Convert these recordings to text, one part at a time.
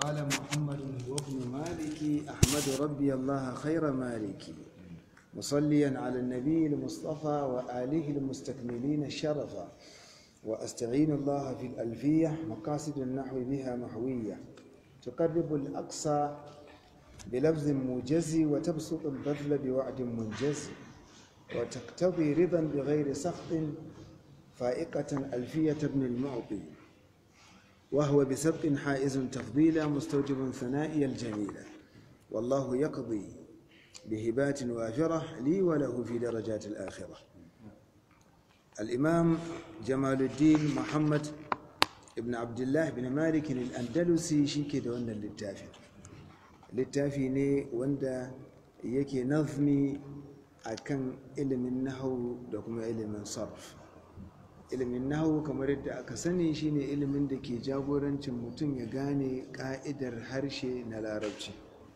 قال محمد وابن مالك أحمد ربي الله خير مالك مصليا على النبي المصطفى وآله المستكملين الشرفا وأستعين الله في الألفية مقاصد النحو بها محوية تقرب الأقصى بلفظ موجز وتبسط البذل بوعد منجز وتقتضي رضا بغير سخط فائقة ألفية ابن المعطي وهو بسبق حائز تفضيلا مستوجب ثنائي الجميلة والله يقضي بهبات وافرة لي وله في درجات الآخرة الإمام جمال الدين محمد ابن عبد الله بن مالك الأندلسي شيكي دون للتافي littafi ne wanda yake nazmi a kan ilimin nahawu da kuma ilimin sarf ilimin nahawu kamar yadda aka sani shine ilimin da ke jagorancin mutum ya gane ka'idar harshe na larabci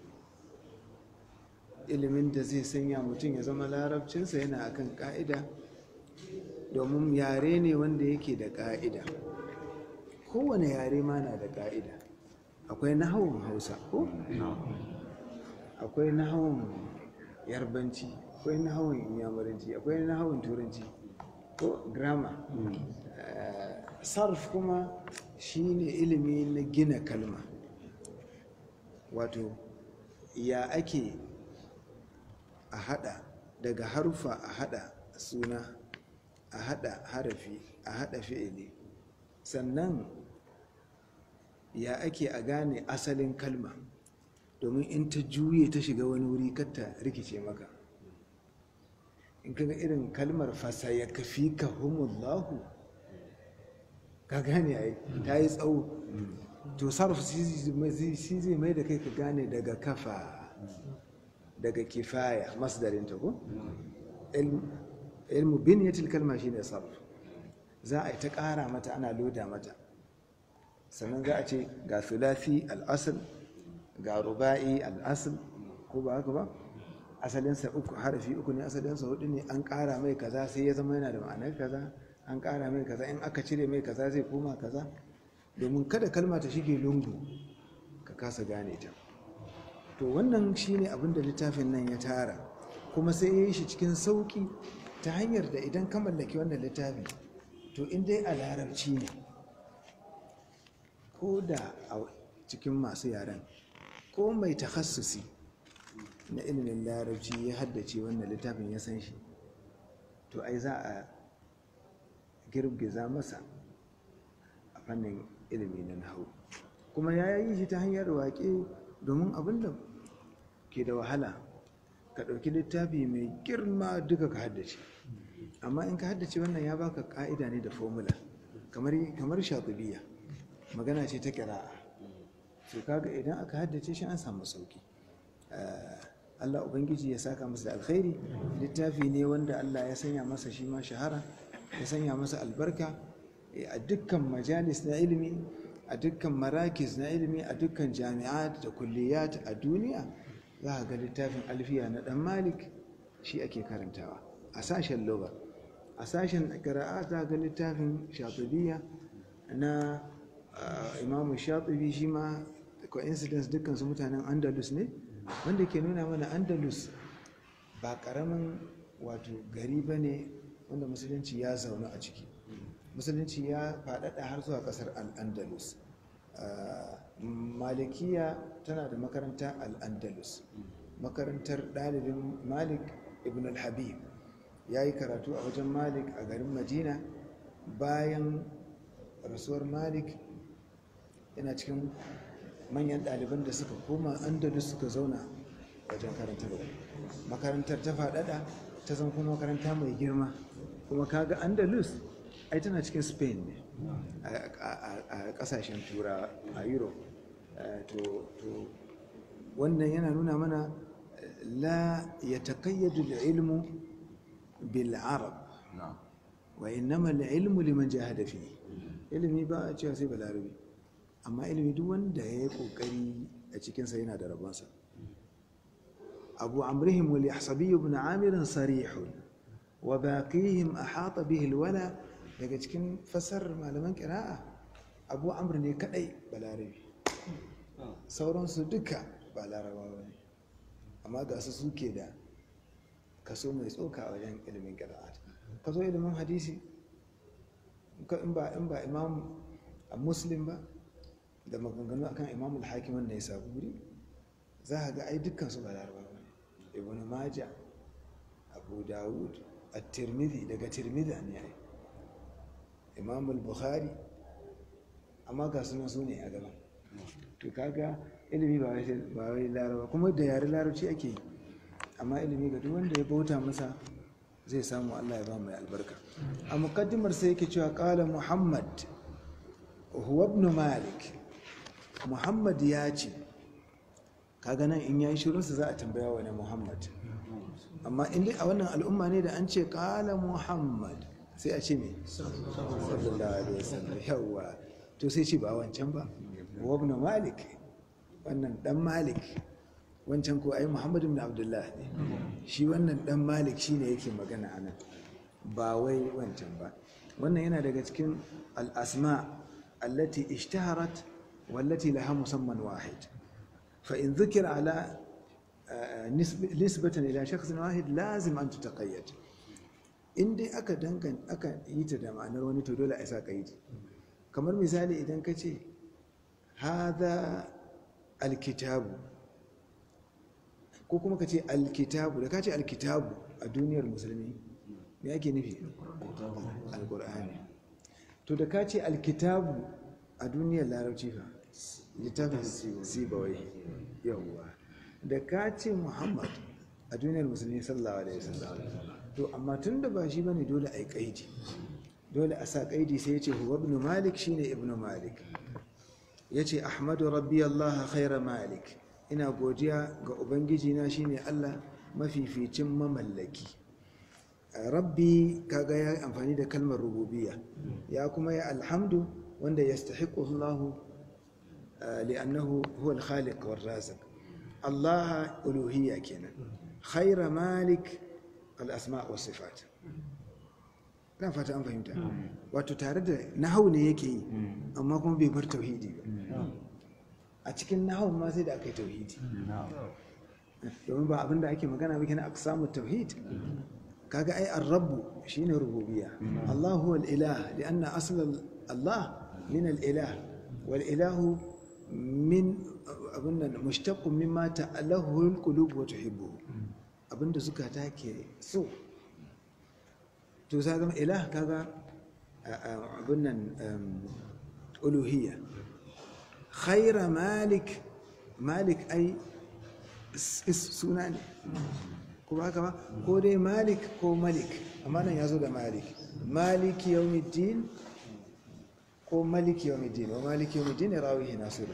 ilimin da zai sanya mutum ya zama larabcinsa yana akan ka'ida domin yare ne wanda yake da ka'ida kowane yare ma na da ka'ida akwai nahawun hausa ko? akwai nahawun yarbanci akwai nahawun inyamuranci akwai nahawun turanci ko grammar sarf kuma shine ilimi na gina kalma wato ya ake a hada daga harufa a hada suna a hada harafi a hada fi'ili sannan ya ake a gane asalin kalma domin in ta juye ta shiga wani wuri katta rikice maka in kaga irin kalmar fasa ya kafi ka humullahu ka gane ai ta yi tsawo to sarf shi zai mai da kai ka gane daga kafa daga kifaya masdarinta ko ilmu biniyatil kalma shine sarf za a yi ta ƙara mata ana loda mata sannan za a ce ga sulasi al'asal ga ruba'i al'asal ko ba haka ba asalinsa uku harafi uku ne asalinsa hudu ne an ƙara mai kaza sai ya zama yana da ma'anar kaza an ƙara mai kaza in aka cire mai kaza zai koma kaza domin kada kalma ta shige lungu ka kasa gane ta to wannan shine abin da littafin nan ya tara kuma sai ya yi shi cikin sauƙi ta hanyar da idan ka mallaki wannan littafi to in dai a larabci ne ko da a cikin masu yaren ko mai takhassusi na ilimin larabci ya haddace wannan littafin ya san shi to ai za a girgiza masa a fannin ilimi na nahu kuma ya yi shi ta hanyar waƙe domin abin da ke da wahala ka ɗauki littafi mai girma duka ka haddace amma in ka haddace wannan ya baka ƙa'ida ne da formula kamar shatubiya magana ce ta kira'a to kaga idan aka haddace shi an samu sauki Allah ubangiji ya saka masa da alkhairi littafi ne wanda Allah ya sanya masa shi ma shahara ya sanya masa albarka a dukkan majalis na ilimi a dukkan marakis na ilimi a dukkan jami'at da kulliyat a duniya za a ga littafin alfiya na dan malik shi ake karantawa a sashen loga a sashen qira'a za ga littafin shatibiya na imamu shatibi shi ma coincidence dukkan su mutanen andalus ne wanda ke nuna mana andalus ba karamin wato gari ba ne wanda musulunci ya zaune a ciki musulunci ya faɗaɗa har zuwa ƙasar al'andalus malikiya tana da makaranta al'andalus makarantar ɗalibin malik ibn al-habib ya yi karatu a wajen malik a garin madina bayan rasuwar malik yana cikin manyan ɗaliban da suka koma andalus suka zauna wajen karantarwa makarantar ta faɗaɗa ta zan kuma makaranta mai girma kuma kaga andalus ai tana cikin spain ne a ƙasashen tura a europe to wannan yana nuna mana la ya taƙayyadu da ilmu bil arab wa innama ilmu liman jahada fi ilimi ba a cewa sai balarabi amma ilimi duk wanda ya yi kokari a cikinsa yana da rabonsa abu amrihim wal yahsabi ibn amir sarihun wa baqihim ahata bihi alwala daga cikin fasar malaman qira'a abu amr ne kadai balarabi sauransu duka ba larabawa ne amma ga su suke da kaso mai tsoka a wajen ilimin ƙira'at ka zo ilimin hadisi in ba in ba imam a muslim ba da maganganu akan imamul hakiman ne saburi za a ga ai dukkan su ba larabawa ne ibn maja abu dawud at-tirmidhi daga tirmidhi ne ai imamul bukhari amma ga sunan su ne a gaban to kaga ilimi ba wai laraba kuma da yare larabci ake yi amma ilimi ga duk wanda ya bauta masa zai samu Allah ya ba mai albarka a mukaddimar sai yake cewa qala muhammad huwa ibn malik muhammad ya ce kaga nan in yayi shirin sa za a tambaya wa ne muhammad amma in dai a wannan al'umma ne da an ce qala muhammad sai a ce me sallallahu alaihi wasallam yawa to sai ce ba wancan ba huwa ibn malik wannan dan malik wancan ko ai muhammadu bin abdullah ne shi wannan dan malik shine yake magana anan ba wai wancan ba wannan yana daga cikin al'asma allati ishtaharat wallati laha musamman wahid fa in dhukira ala nisbatan ila shakhsin wahid lazim an tutaqayyad in dai aka dangan aka yi ta da ma'anar wani to dole a sa kaidi kamar misali idan ka ce hadha alkitabu ko kuma ka ce alkitabu da ka ce alkitabu a duniyar musulmi me ake nufi alkur'ani to da ka ce alkitabu a duniyar larabci fa littafin sibawai yawwa da ka ce muhammad a duniyar musulmi sallallahu alaihi wasallam to amma tun da ba shi bane dole a yi kaidi dole a sa kaidi sai ya ce huwa ibn malik shine ibn malik ya ce ahmadu rabbi allaha khaira malik ina godiya ga ubangiji na shine allah mafificin mamallaki rabbi kaga ya amfani da kalmar rububiya ya kuma ya alhamdu wanda ya stahiqu allah li'annahu huwa al-khaliq war raziq allah uluhiyya kenan khaira malik al-asma' was sifat kan fata an fahimta wato tare da nahau ne yake yi amma kuma bai bar tauhidi ba a cikin nahau ma sai da aka yi tauhidi domin ba abinda ake magana ba kenan aka samu tauhid kaga ai ar-rabbu shine rububiyya Allah huwa al-ilah lianna asl Allah min al-ilah wal ilahu min abinda mushtaqqun mimma ta'alahu al-qulub wa tuhibbu abinda zukata ke so to za zama ilah kaga abin nan uluhiyya khaira malik malik ai suna ne ko ba ba ko dai malik ko malik amma nan ya zo da malik maliki yawmiddin ko maliki yawmiddin wa maliki yawmiddin ya rawihi nasiru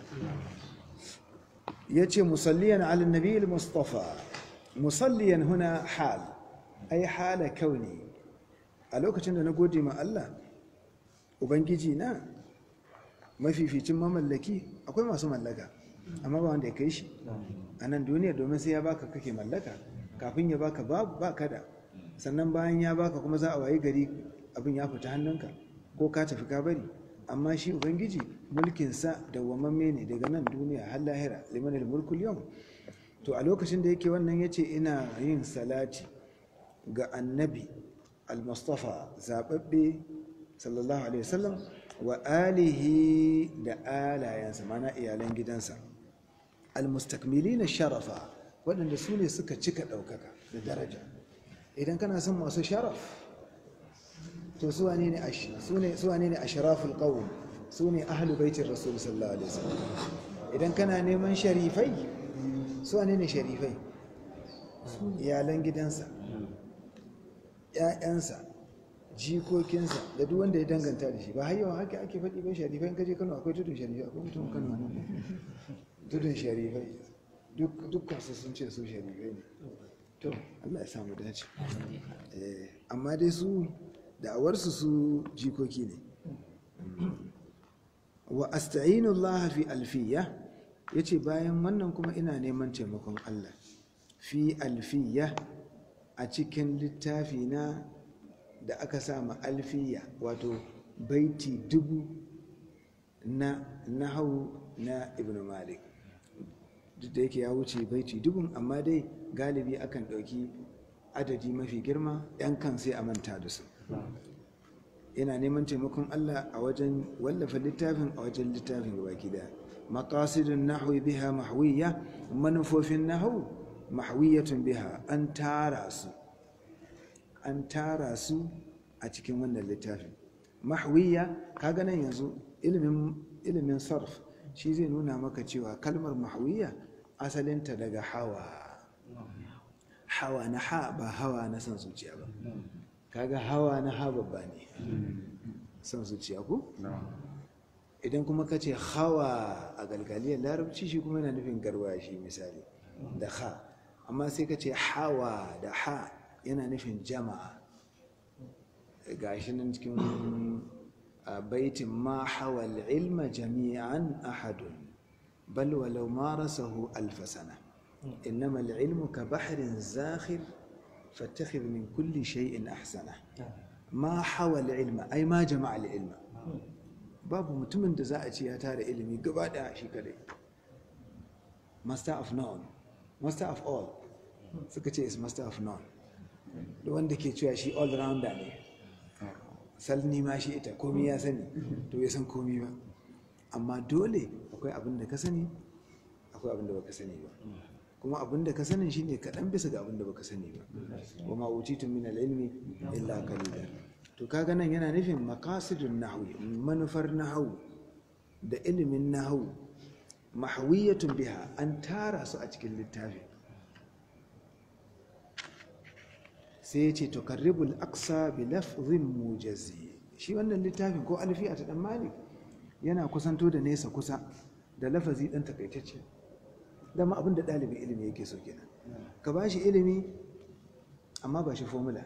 yace musalliyan ala nabi al-mustafa musalliyan huna hal ai hala kauni a lokacin da na gode ma Allah ubangiji na mafificin mamallaki akwai masu mallaka amma ba wanda ya kai shi a nan duniya domin sai ya baka kake mallaka kafin ya baka babu ba kada sannan bayan ya baka kuma za a wayi gari abin ya fita hannunka ko ka tafi ka bari amma shi ubangiji mulkinsa dawwamamme ne daga nan duniya har lahira liman mulkul yau to a lokacin da yake wannan yace ina yin salati ga annabi al-mustafa zababbe sallallahu alaihi wasallam wa alihi da alayansa mana iyalan gidansa al-mustakmilina sharafa waɗanda su ne suka cika ɗaukaka da daraja idan kana son masu sharaf to su wane ne a sharaful ƙawun su ne ahalu baitin rasul sallallahu alaihi wasallam idan kana neman sharifai su wane ne sharifai iyalan gidansa ‘ya'yansa jikokinsa da duk wanda ya danganta da shi ba har yawan haka ake faɗi bai sharifai in kaje kano akwai tudun sharifai akwai mutum kano nan tudun sharifai dukkan su sun ce su sharifai ne to allah ya samu dace amma dai su da'awarsu su jikoki ne wa asta'inullah fi alfiya yace bayan wannan kuma ina neman taimakon allah fi alfiya a cikin littafi na da aka sama alfiya wato baiti dubu na nahau na ibn malik duk da yake ya wuce baiti dubun amma dai galibi akan ɗauki adadi mafi girma 'yan kan sai a manta da su ina neman taimakon Allah a wajen wallafa littafin a wajen littafin baki daya maqasidun nahwi biha mahwiya manufofin nahwu mahwiyatun biha an tara su an tara su a cikin wannan littafin mahwiya kaga nan yanzu ilimin ilimin sarf shi zai nuna maka cewa kalmar mahwiya asalinta daga hawa hawa na ha ba hawa na san zuciya ba kaga hawa na ha babba ne san zuciya ko idan kuma ka ce hawa a galgaliyar larabci shi kuma yana nufin garwashi misali da ha amma sai ka ce hawa da ha yana nufin jama'a ga shi nan cikin baitin ma hawa ilma jami'an ahadun bal walau marasahu alfasana إنما العلم كبحر زاخر فاتخذ من كل شيء أحسنه ما حوى العلم أي ما جمع العلم babu mutumin da za a ce ya tara ilimi gaba da shi kadai master of none master of all suka ce is master of none da wanda ke cewa shi all rounder ne salni ma shi ita komi ya sani to ya san komi ba amma dole akwai abin da ka sani akwai abin da baka sani ba kuma abin da ka sanin shine kaɗan bisa ga abin da baka sani ba wa ma utitu min al-ilmi illa qalila to kaga nan yana nufin maqasidun nahwi manufar nahwu da ilimin nahwu mahwiyatun biha an tara su a cikin littafi sai ya ce tukarribul aqsa bi lafzin mujazi shi wannan littafin ko alfiya ta dan malik yana kusanto da nesa kusa da lafazi dan takaitacce dama abin da ɗalibin ilimi yake so kenan ka ba shi ilimi amma ba shi formula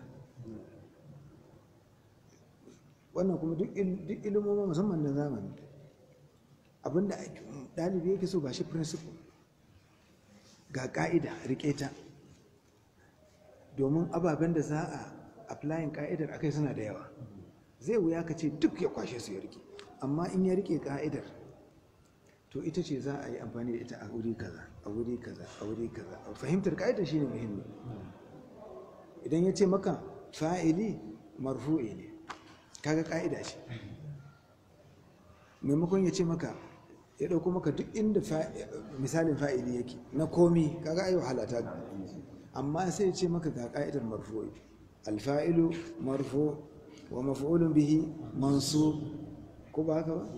wannan kuma duk ilimoma musamman na zamani abin da ɗalibi yake so ba shi principle ga ƙa'ida riƙe ta domin ababen da za a applying ƙa'idar akai suna da yawa zai wuya ka ce duk ya kwashe su ya rike amma in ya rike ƙa'idar to ita ce za a yi amfani da ita a wuri kaza a wuri kaza a wuri kaza fahimtar ka'ida shi ne muhimmi idan ya ce maka fa'ili marfu'i ne kaga ka'ida ce maimakon ya ce maka ya ɗauko maka duk inda misalin fa'ili yake na komi kaga ayi wahala ta amma sai ya ce maka ga ka'idar marfu'i alfa'ilu marfu wa maf'ulun bihi mansub ko ba haka ba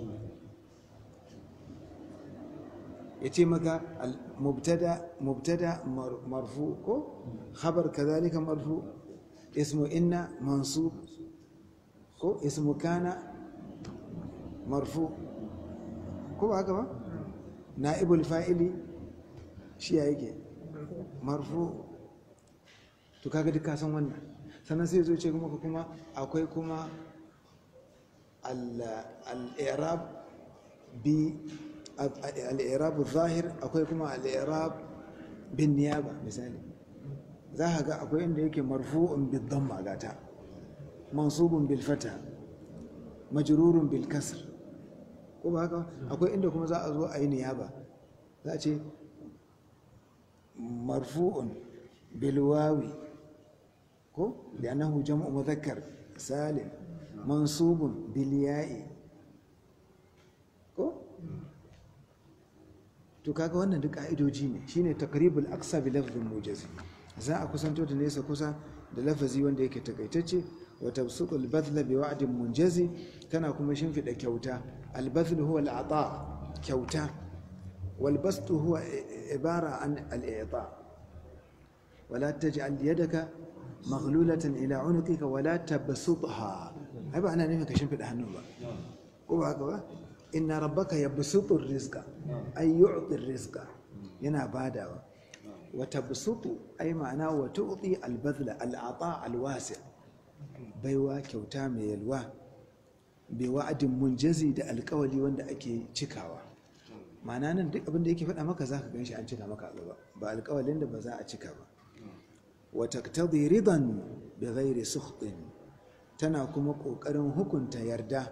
ya ce maka mubtada marfu ko khabar kazalika marfu ismu inna mansub ko ismu kana marfu ko ba haka ba na'ibul fa'ili shi ya yake marfu to kaga duk kasan wannan sannan sai zo ce kuma kuma akwai kuma al-i'rab bi al'irabu zahir akwai kuma al'irab bin niyaba misali za a ga akwai inda yake marfu'un bil damma gata mansubun bil fata majrurun bil kasr ko ba haka akwai inda kuma za a zo a yi niyaba za a ce marfu'un bil wawi ko da annahu jam'u mudhakkar salim mansubun bil ya'i ko to kaga wannan duk ka'idoji ne shine takribul aqsa bi lafzin mujazi za a kusanto da nesa kusa da lafazi wanda yake takaitacce wa tabsuqul badla bi wa'din munjazi tana kuma shimfida kyauta al badl huwa al ata kyauta wal bastu huwa ibara an al i'ta wala taj'al yadaka maghlulatan ila unuqika wala tabsutha ai ba ana nufin ka shimfida hannu ba ko ba haka ba inna rabbaka yabsutu rizqa ay yu'ti rizqa yana badawa wa tabsutu ay ma'ana wa tu'ti al-badla al-ata al-wasi' baiwa kyauta mai yalwa bai wa'adin munjazi da alkawali wanda ake cikawa ma'ana nan duk abin da yake faɗa maka zaka ganshi an cika maka gaba ba alkawalin da ba za a cika ba wa taqtadi ridan bi ghairi sukhtin tana kuma kokarin hukunta yarda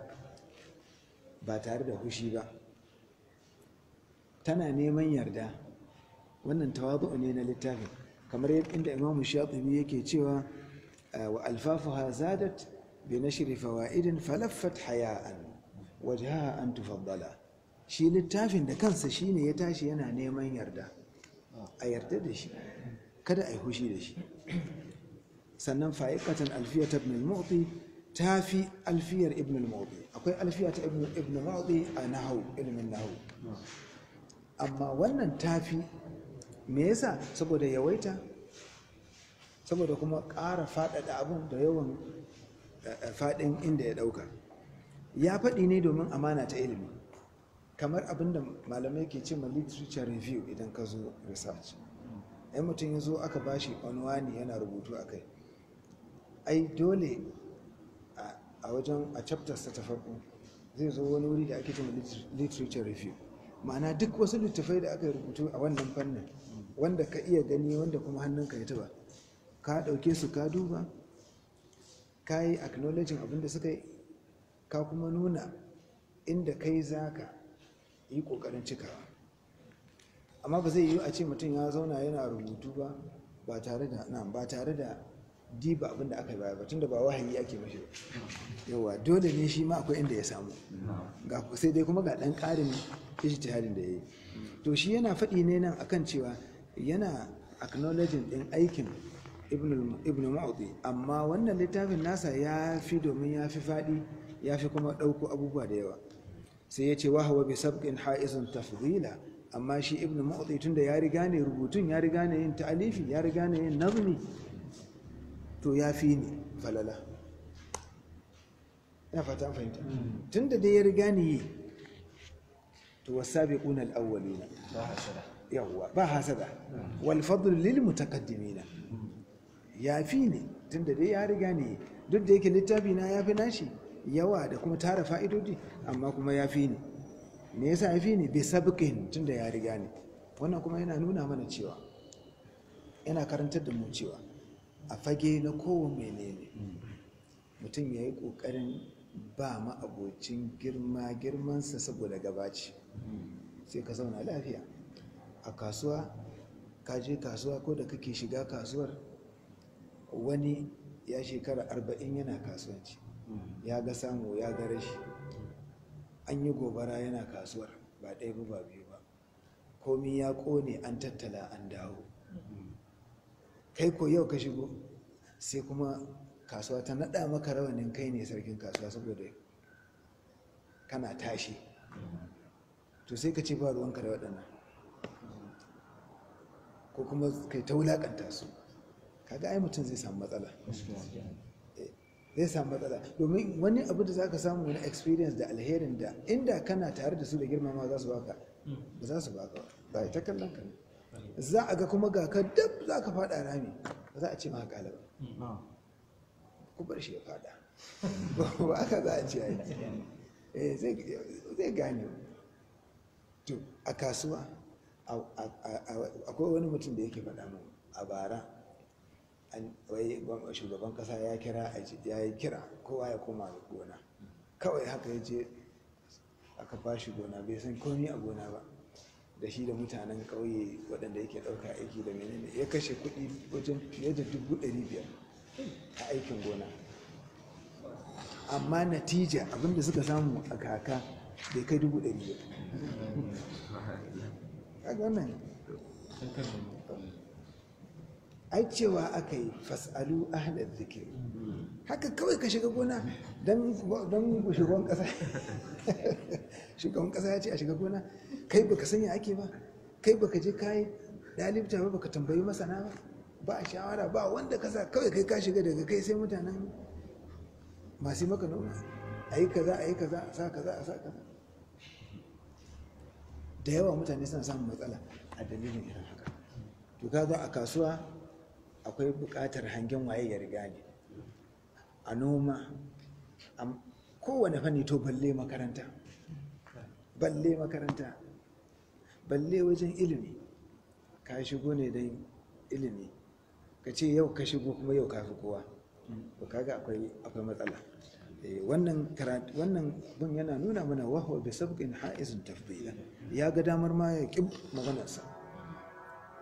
ba tare da hushi ba tana neman yarda wannan tawazu ne na littafin kamar inda imamu shatibi yake cewa wa alfafuha zadat bi nashri fawaidin falaffat haya'an wajhaha an tufaddala shi littafin da kansa shine ya tashi yana neman yarda a yarda da shi kada a yi hushi da shi sannan fa'iqatan alfiyat ibn al-mu'ti tafi alfiyar ibn al-mu'ti akwai alfiya ta ibn al-mu'ti a nahwu ilmin nahwu amma wannan tafi me yasa saboda yawaita saboda kuma ƙara faɗaɗa abun da yawan faɗin inda ya ɗauka ya faɗi ne domin amana ta ilimi kamar abin da malamai ke ce ma literature review idan ka zo research yan mutum ya zo aka bashi onwani yana rubutu a kai ai dole a wajen a chapters ta farko zai zo wani wuri da ake ce ma literature review ma'ana duk wasu littafai da aka rubutu a wannan fannin wanda ka iya gani wanda kuma hannunka ya taba ka ɗauke su ka duba ka yi acknowledging abinda suka yi ka kuma nuna inda kai za ka yi ƙoƙarin cikawa amma ba zai yi a ce mutum ya zauna yana rubutu ba ba tare da na ba tare da diba abinda aka yi baya ba tunda ba wahayi ake mashi ba yawa dole ne shi ma akwai inda ya samu ga sai dai kuma ga ɗan ƙarin ijtihadin da ya yi to shi yana faɗi ne nan akan cewa yana acknowledging ɗin aikin ibn ma'udi amma wannan littafin nasa ya fi domin ya fi faɗi ya fi kuma ɗauko abubuwa da yawa sai ya ce wa hawa bi sabqin ha'izun tafdila amma shi ibn ma'udi tunda ya riga ne rubutun ya riga ne yin ta'alifi ya riga ne yin nazmi to ya fi ni falala ina fata fahimta tunda dai ya riga ne yi to wasabiquna al-awwaluna yawwa ba hasada wal fadl lil mutaqaddimina ya fi ne tunda dai ya riga ne duk da yake littafi na ya fi nashi yawa da kuma tara fa'idodi amma kuma ya fi ne me yasa ya fi ne bai sabiqin tunda ya riga ne wannan kuma yana nuna mana cewa yana karantar da mu cewa a fage na kowane menene mutum ya yi ƙoƙarin ba ma abocin girma girmansa saboda gabaci sai ka zauna lafiya a kasuwa ka je kasuwa ko da kake shiga kasuwar wani ya shekara arba'in yana kasuwanci ya ga samu ya ga rashi an yi gobara yana kasuwar ba ɗaya ba ba biyu ba komi ya ƙone an tattala an dawo kai ko yau ka shigo sai kuma kasuwa ta naɗa maka rawanin kai ne sarkin kasuwa saboda kana tashi to sai ka ce ba ruwanka da waɗannan ko kuma kai ta wulaƙanta su kaga ai mutum zai samu matsala zai samu matsala domin wani abu da za ka samu wani experience da alherin da inda kana tare da su da girmama za su baka ba za su baka ba ta kallon ka za a ga kuma ga ka dab za ka fada rami ba za a ce maka kala ba ku bar shi ya fada ba aka za a ce ai zai gane to a kasuwa akwai wani mutum da yake faɗa mu a bara wai shugaban kasa ya kira ya yi kira kowa ya koma gona kawai haka ya je aka ba shi gona bai san komi a gona ba da shi da mutanen ƙauye waɗanda yake ɗauka aiki da menene ya kashe kuɗi wajen fiye da dubu ɗari biyar a aikin gona amma natija abinda suka samu a kaka bai kai dubu ɗari biyar kaga wannan ai cewa aka yi fasalu ahlar zikir haka kawai ka shiga gona don shugaban kasa shugaban kasa ya ce a shiga gona kai baka sanya ake ba kai baka je kayi dalibta ba baka tambayi masana ba ba a shawara ba wanda kasa kawai kai ka shiga daga kai sai mutanen masu maka noma a yi kaza a yi kaza a sa kaza a sa kaza da yawa mutane suna samun matsala a dalilin irin haka to kaga a kasuwa akwai buƙatar hangen waye ya riga ne a noma kowane fanni to balle makaranta balle makaranta balle wajen ilimi ka shigo ne don ilimi ka ce yau ka shigo kuma yau ka fi kowa to kaga akwai akwai matsala wannan wannan bin yana nuna mana wahwa bi sabqin ha'izun tafdila ya ga damar ma ya ƙi maganarsa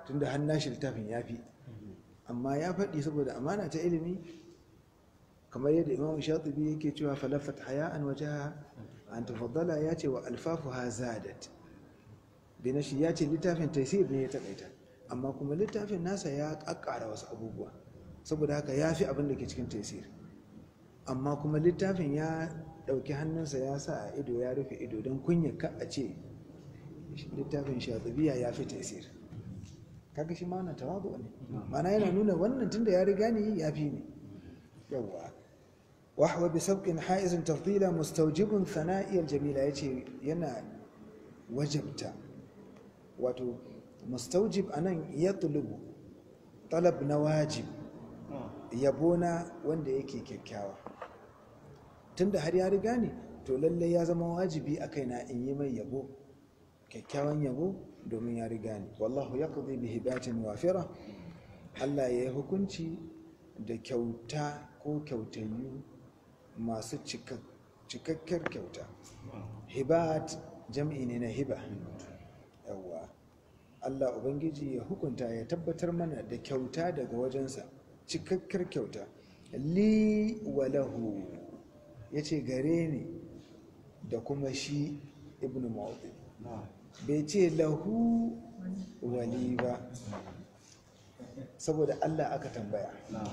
tunda har nashi littafin ya fi amma ya faɗi saboda amana ta ilimi kamar yadda imam shatibi yake cewa falafat haya'an wajaha an tafaddala ya ce wa alfafuha zadat binashi ya ce littafin taisir ne ya takaita amma kuma littafin nasa ya kakkara wasu abubuwa saboda haka ya fi abin da ke cikin taisir amma kuma littafin ya ɗauki hannunsa ya sa a ido ya rufe ido don kunya ka a ce littafin shatibiya ya fi taisir kaga shi ma wannan tawadu ne ma'ana yana nuna wannan tunda ya riga ni ya fi ni yawwa wahwa bi sabqin haizin tafdila mustawjibun sana'iyar jamila yace yana wajabta wato mustawjib anan yatlubu talab na wajib yabona wanda yake kyakkyawa tunda har ya riga ni to lalle ya zama wajibi a kaina in yi mai yabo kyakkyawan yabo domin ya riga ni wallahu yaqdi bi hibatin wafira Allah ya yi hukunci da kyauta ko kyautayu masu cikakkiyar kyauta hibat jam'i ne na hiba yawwa Allah ubangiji ya hukunta ya tabbatar mana da kyauta daga wajensa cikakkiyar kyauta li wa lahu yace gare ni da kuma shi ibnu mawdi bai ce lahu wali ba saboda Allah aka tambaya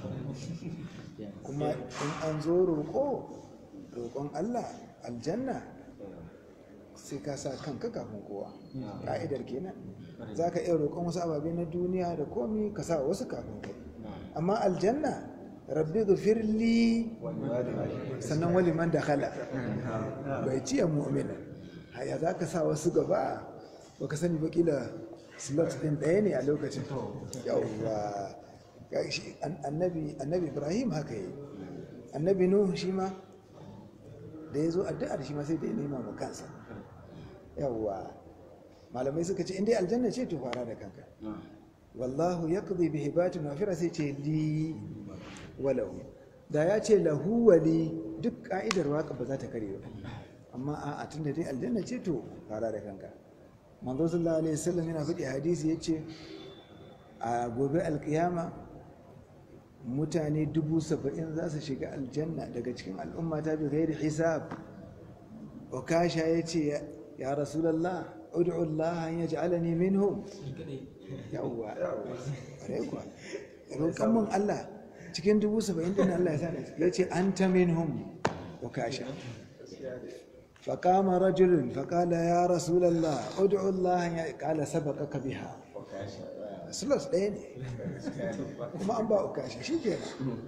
kuma in an zo roƙo roƙon Allah aljanna sai ka sa kanka kafin kowa ƙa'idar kenan za ka iya roƙon wasu ababe na duniya da komi ka sa wasu kafin kai amma aljanna rabbi gafirli sannan wali man da khala bai ciye mu'mina haya za ka sa wasu gaba ba ka sani bakila slot din ɗaya ne a lokacin yawwa annabi ibrahim haka yi annabi nuhu shi ma da ya zo addu'ar shi ma sai da ya nema ma kansa yawwa malamai suka ce inda aljanna ce to fara da kanka wallahu ya kuzi bi hibatin wafira sai ce li walau da ya ce lahu wali duk ka'idar waka ba za ta kare ba amma a tun da dai aljanna ce to fara da kanka manzo sallallahu alaihi wasallam yana faɗi hadisi yace a gobe alkiyama mutane dubu saba'in za su shiga aljanna daga cikin al'umma ta bi gairi hisab okasha ya ce ya rasulallah ud'u Allah an yaj'alani minhum yawwa ƙwarai kuwa roƙon mun Allah cikin dubu saba'in din Allah ya sa ya ce anta minhum okasha فقام رجل فقال يا رسول الله ادعو الله قال سبقك بها سلس ɗaya ne kuma an ba ukashi shi ke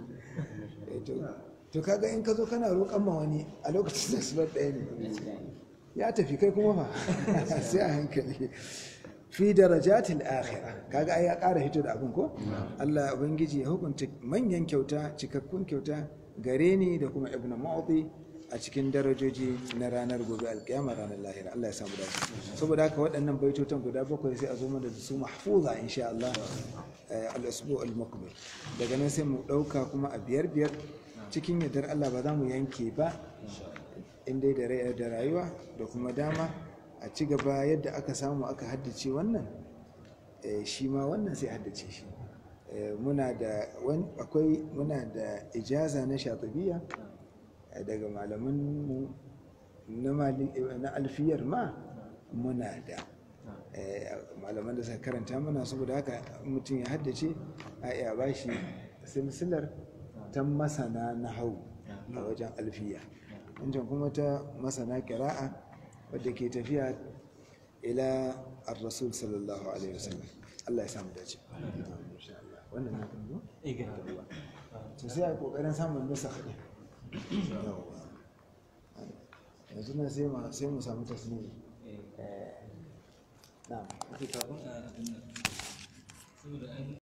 to kaga in ka zo kana roƙon ma wani a lokacin da slot ɗaya ne ya tafi kai kuma fa sai a hankali fi darajatil akhira kaga ai ya ƙara hito da abin ko Allah ubangiji ya hukunta manyan kyauta cikakkun kyauta gare ni da kuma ibnu ma'udi a cikin darajoji na ranar gobe alkiyama ranar lahira Allah ya samu dace saboda haka waɗannan baitotan guda bakwai sai a zo mana da su mahfuza insha Allah al-usbu al-muqbil daga nan sai mu ɗauka kuma a biyar biyar cikin yardar Allah ba za mu yanke ba in dai da da rayuwa da kuma dama a ci gaba yadda aka samu aka haddace wannan shi ma wannan sai haddace shi muna da akwai muna da ijaza na shatibiya daga malaman na alfiyar ma muna da malaman da suka karanta mana saboda haka mutum ya haddace a iya ba shi silsilar ta masana na hau a wajen alfiya wancan kuma ta masana kira'a wadda ke tafiya ila ar-rasul sallallahu alaihi wasallam Allah ya samu dace wannan na kan zo sai a kokarin samun nusa haɗe yanzu na sai mu samu tasiri na